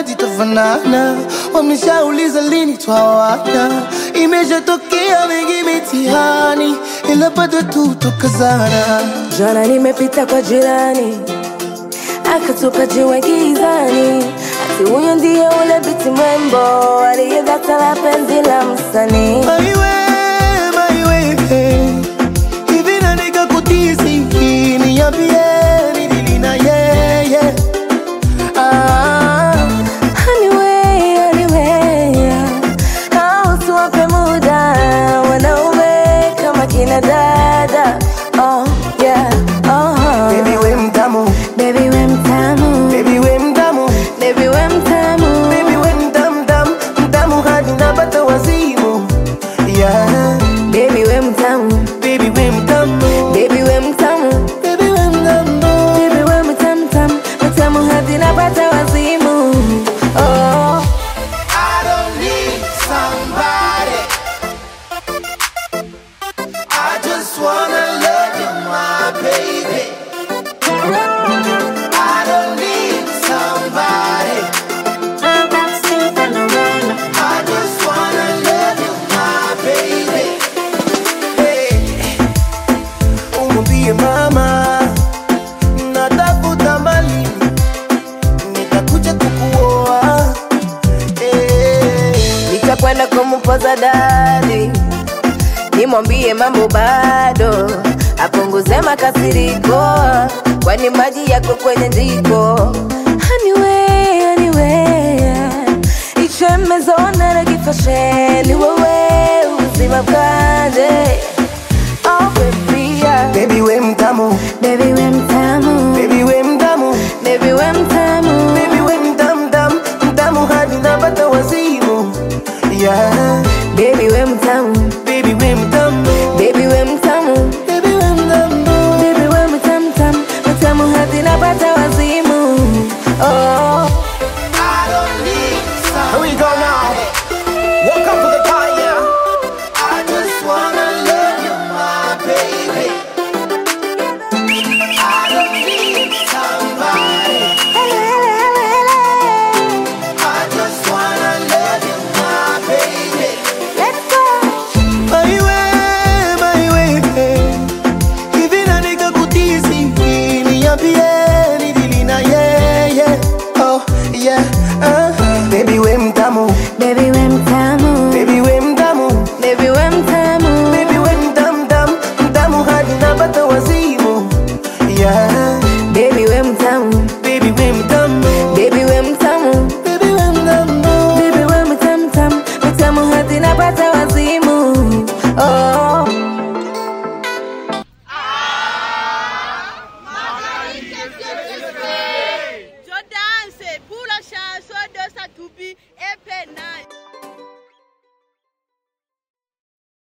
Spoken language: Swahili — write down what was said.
wakati tafanana, wameshauliza lini twawana, imeshatokea mengi mitihani, ila bado tu tukazana. Jana nimepita kwa jirani akatupa jiwe gizani, ati huyo ndiye ule biti mrembo aliyedata la penzi la msanii. Maiwe, maiwe, hivi na nikakutisi, niambie nilili na yeye ah. Anyway, anyway, au tuwape muda wanaume kama kina dada. Oh, yeah, oh, Baby we mtamu, baby we mtamu, baby we mtamu, baby we mtamu, baby we mtamu, mtamu, mtamu hadi napata wazimu yeah. baby we mtamu, Baby we mtamu, baby we mtamu. baby we mtamu Baby we mtamu tamu, mtamu hadi napata wazimu. Oh, I don't need somebody. I just wanna love you, my baby. I don't need somebody. I just wanna love you, my baby. Hey, umwambie mama natafuta mali, nitakuja kukuoa. Hey. nitakwenda kumpoza dadi, nimwambie mambo bado, apunguze makasiriko, kwani maji yako kwenye jiko. Anyway, anyway, ichemezona na kifasheni wewe uzima bwanje. Oh baby, yeah. Baby we mtamu, Baby we mtamu, baby we mtamu, baby we mtamu. baby we mtamu, mtamu, mtamu hadi napata wazimu. Yeah, Baby we mtamu, baby we mtamu, baby we mtamu, baby we mtamu. baby we mtamu tamu, mtamu hadi napata wazimu. Oh, I don't need Here we go now. Welcome to the party, yeah. I just wanna love you, my baby. I don't need somebody. I just wanna love you, my baby. let's go. Maiwe, maiwe, hivi na nikakutisi, niambie nilili na yeye. Oh, yeah, uh. Baby we mtamu, Baby we mtamu, baby we mtamu, baby we mtamu, baby we mtamu, mtamu, mtamu hadi napata wazimu. Yeah, baby we mtamu, baby we mtamu, baby we mtamu, baby we mtamu. baby we mtamu tamu, mtamu hadi napata wazimu. Oh.